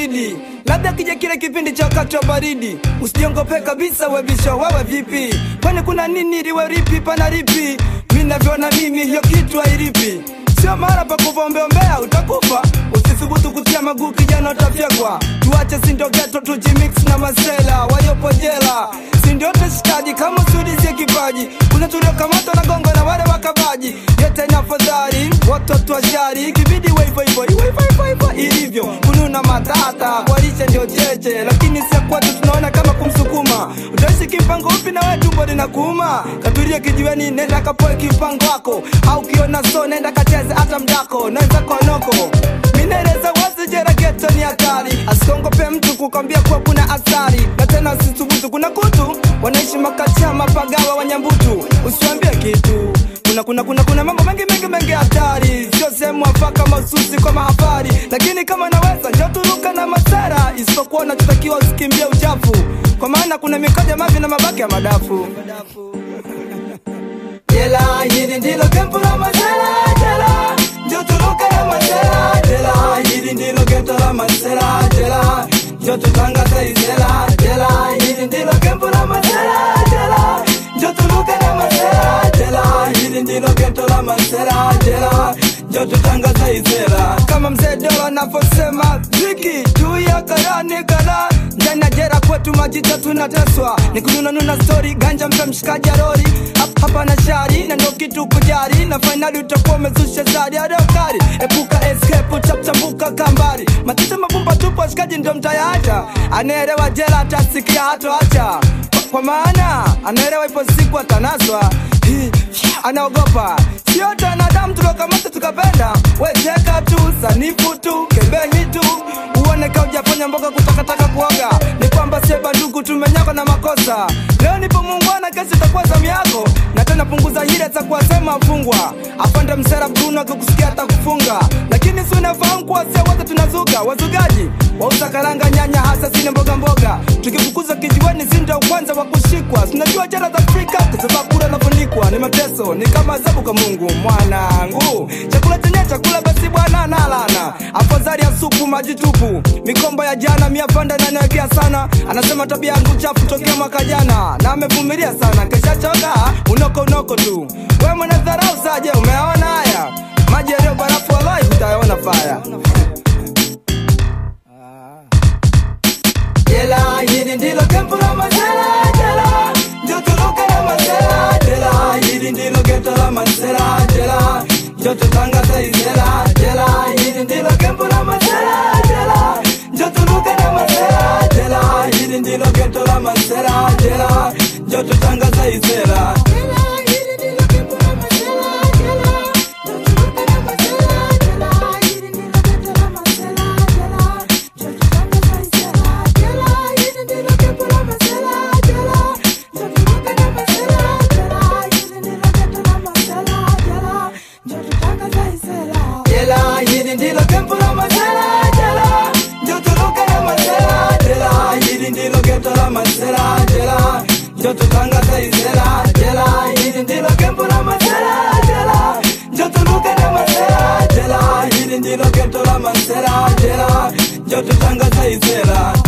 baridi labda kija kile kipindi cha wakati wa baridi usijiongope kabisa webisha wewe vipi kwani kuna nini liwe ripi pana ripi mi navyoona mimi hiyo kitu hairipi sio mara pa kuvaombeombea utakufa usithubutu kutia maguu kijana utafyekwa tuache sindogeto tujimix na masela waliopo jela sindiote shikaji kama usudizie kipaji kuna tuliokamatwa na gongo na wale wakabaji yote na fadhari watoto wa shari kibidi waivo ivo ivo ivo ivo ilivyo kununa matata walishe ndio cheche lakini sia kwetu tunaona kama kumsukuma utaishi kimpango upi na wewe tumbo linakuuma katulia kijiweni nenda kapoe kimpango wako au kiona so nenda kacheze hata mdako naweza konoko minaeleza wazi jera geto ni hatari asikongope mtu kukwambia kuwa kuna athari na tena usithubutu kuna kutu wanaishi makacha mapagawa wanyambutu usiwambie kitu kuna kuna kuna kuna mambo mengi mengi mengi hatari sio sehemu afaka mahususi kwa mahafari lakini kama naweza njoturuka na masara isipokuwa unachotakiwa usikimbie uchafu kwa maana kuna mikoja mavi na mabaki ya madafu jela hili ndilo kempu la masera jela njoturuka na masera jela hili ndilo gento la masera jela njotutangaza izela jela hili ndilo kempu la masera jela njoturuka na masera jela hili ndilo gento la masera jela njotutangaza izela kama mzee dola anavyosema ziki juu ya karani kala ndani ya jera kwetu majita tunateswa ni kununanuna stori ganja mpe mshikaji arori Hap- hapa na shari na ndo kitu kujari na fainali utakuwa umezusha zari adokari epuka escape chapchambuka kambari matita mabumba tupo washikaji ndo mtayaacha anaelewa jela atasikia hatoacha kwa, kwa maana anaelewa ipo siku atanaswa Hi, anaogopa sio tanadamu tuliokamata tukapenda wecheka tu sanifu tu kebenyi tu uone ka ujafanya mboga kutakataka kuoga ni kwamba sie bandugu tumenyakwa na makosa leo nipo muungwana kesi itakuwa zamu yako na tena punguza hile za kuwasema wafungwa afande msera bruno akikusikia atakufunga lakini si unafahamu kuwa sio wote tunazuga wazugaji wauza karanga nyanya hasa zile mboga mboga tukifukuza kijiweni sindo kwanza wa kushikwa sinajua jela za afrika kusabakura nafunikwa ni mateso ni kama adhabu kwa mungu mwanangu chakula chenye chakula basi bwana nalana afadhali ya supu maji tupu mikombo ya jana miafanda nanawekea sana anasema tabia yangu chafu tokea mwaka jana na amevumilia sana keshachoka unoko unoko tu we mwana dharau saje umeona haya maji yaliyo barafu walai utayaona faya jela hili ndilo kempu la masera jela ndio turuke na masera jela hili ndilo geto la masera jela ndio tutangaza izela jela hili ndilo kempu la masera jela ndio turuke na masera jela hili ndilo geto la masera jela ndio tutangaza izela jela hili ndilo kempu la masera jela ndio turuke na masera jela hili ndilo geto la masera jela ndio tutangaza izela jela hili ndilo kempu la masera jela ndio turuke na masera jela hili ndilo geto la masera jela ndio tutangaza izela